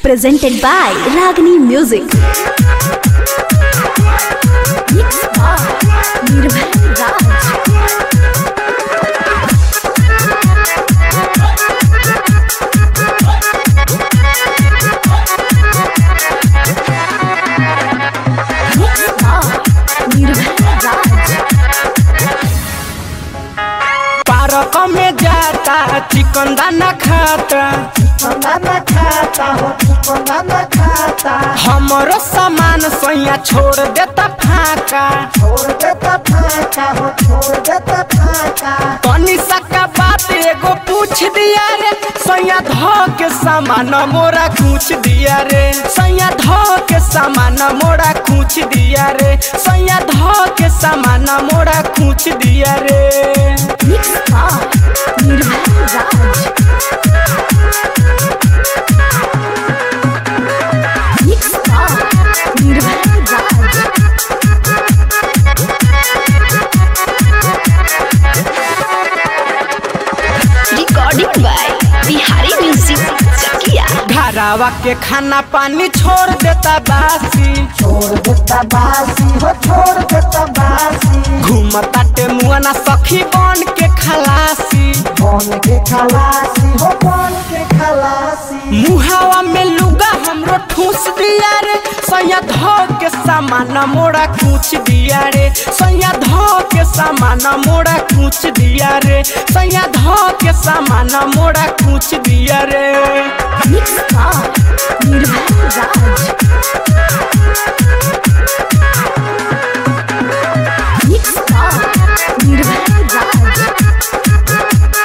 presented by Ragini Music. Mixed by Nirbhay Raj. Mixed by Nirbhay Raj. Park में जाता चिकन दाना खाता बनाना खाता हो बनाना खाता हमरो सामान सैया छोड़ देता फाका छोड़ देता फाका हो छोड़ देता फाका तनी सका बात एगो पूछ दिया रे सैया ध के सामान मोरा पूछ दिया रे सैया ध के सामान मोरा पूछ दिया रे सैया ध के सामान मोरा पूछ दिया रे Mixed by Nirbhay Raj. Mixed by Nirbhay Raj. recording by Bihari Music Chakia. घरावा के खाना पानी छोड़ देता बासी छोड़ देता बासी हो छोड़ देता बासी घूमता टेमुआना सखी बन के खलासी बन के खलासी हो बन के खलासी मुहावा में लुगा हमरो ठूस दिया रे सैया धो के सामान मोड़ा कूच दिया रे सैया धो के सामान मोड़ा कूच दिया रे सैया धो के सामान मोड़ा कूच दिया रे Mixed by Nirbhay Raj. Mixed by Nirbhay Raj.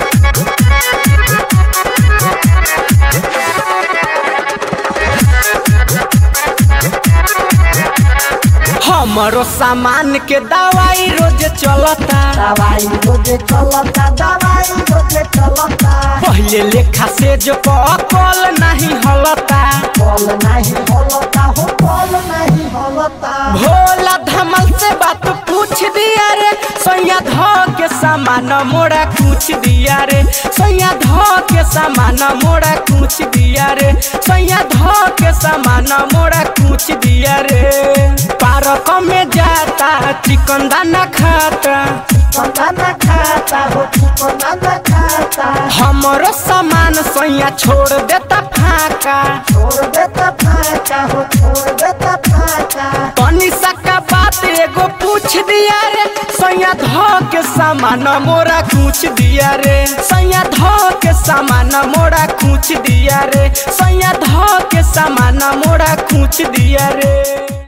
हमरो सामान के दवाई रोज चलता दवाई रोजे चलता दवाई रोजे चलता पहले लेखा से जो कल नहीं हलता बल नहीं हलता हो बल नहीं हलता भोला धमल से बात पूछ दिया रे सैया धो के सामान मोड़ा पूछ दिया रे सैया धो के सामान मोड़ा पूछ दिया रे सैया धो के सामान मोड़ा पूछ दिया रे पार्क में जाता चिकन दाना खाता बनाना खाता हो बनाना खाता हमरो सामान सैया छोड़ देता फाका छोड़ देता फाका हो छोड़ देता फाका तनी सका बात एगो पूछ दिया रे सैया धो के सामान मोरा पूछ दिया रे सैया धो के सामान मोरा पूछ दिया रे सैया धो के सामान मोरा पूछ दिया रे